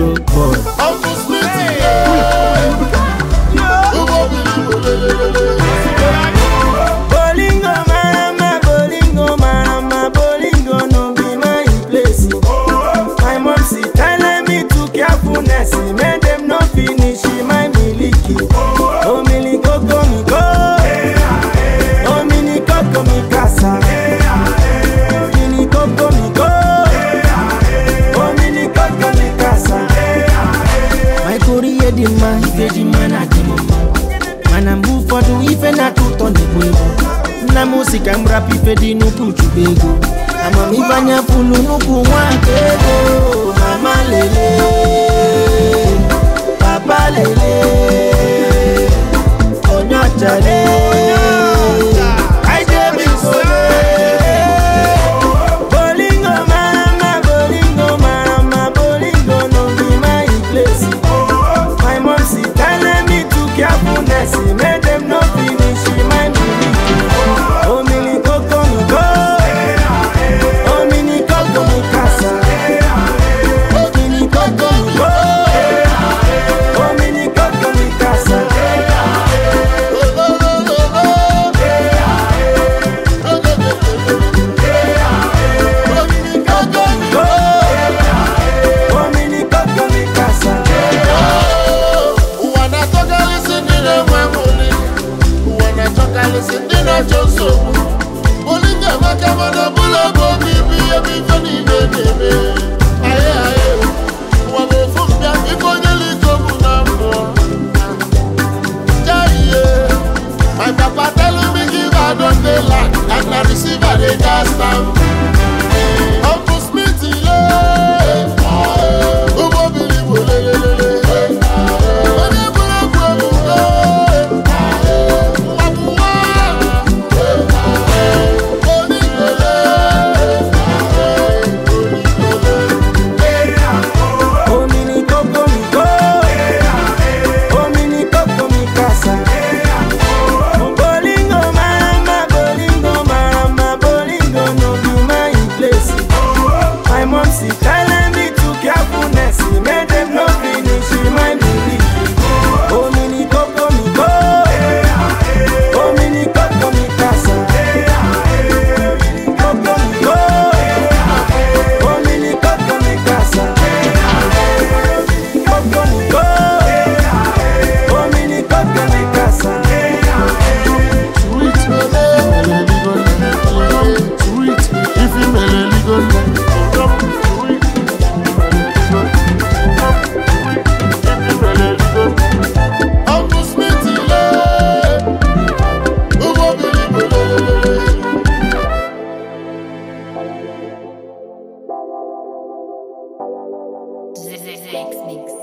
stroke boy. Uncle Smitty, Ugo bili bolelele. Bolingo marama, bolingo marama, bolingo no be my place. My mom she telling me to carefulness, make them no finish my miliki. Oh miliki koko mi go, oh mini koko mi casa. Mini koko mi go, oh mini koko mi casa. My korea di ma, ife di ma na di mama. mana mgbe ụfọdụ ife na-atọ ụtọ na-egbu egbu nna m si ka m rapụ ife dị nnukwu chube ego amamife anya pụlụ nnukwu nwaka ego mama lele papa lele onye ọcha lele I dey be sole. Bolingo marama, bolingo marama, bolingo no be my place. My mom she telling me to carefulness, make them no finish my milk. Oh mini coco mi go, oh mini coco mi casa. Oh mini coco mi go, oh mini coco mi casa. Coco mi go, oh mini coco mi casa. Ụwa na-achọkarịsị ndị na-enwe nwụli ụwa na-achọkarịsị ndị na-achọ nsogbu Boli ga-emeka mana bụla bụ obibi ebe ife niile na-eme aye aye ụwa bụ ofu mbịa ife onye liko bụ na mmụọ jaiye my papa tell me give I don dey land and na receiver dey gas am Uncle Smith ile ụgbọ biri bụ lelelele onye bụrụ egwu ebugo mgbapụwa onikele Oh mini coco mi go, oh mini coco mi casa. Bolingo marama, bolingo marama, bolingo no be my place. My mom she telling me to carefulness, make them no finish my belief. Oh mini coco mi go, oh mini coco mi casa. Mini coco mi go, oh mini coco mi casa. Coco mi go, oh mini coco mi casa. sweet mele meleligo sweet ifi meleligo sweet Uncle Smith ile ụgbọ biri bụ lelelele Zix Mix.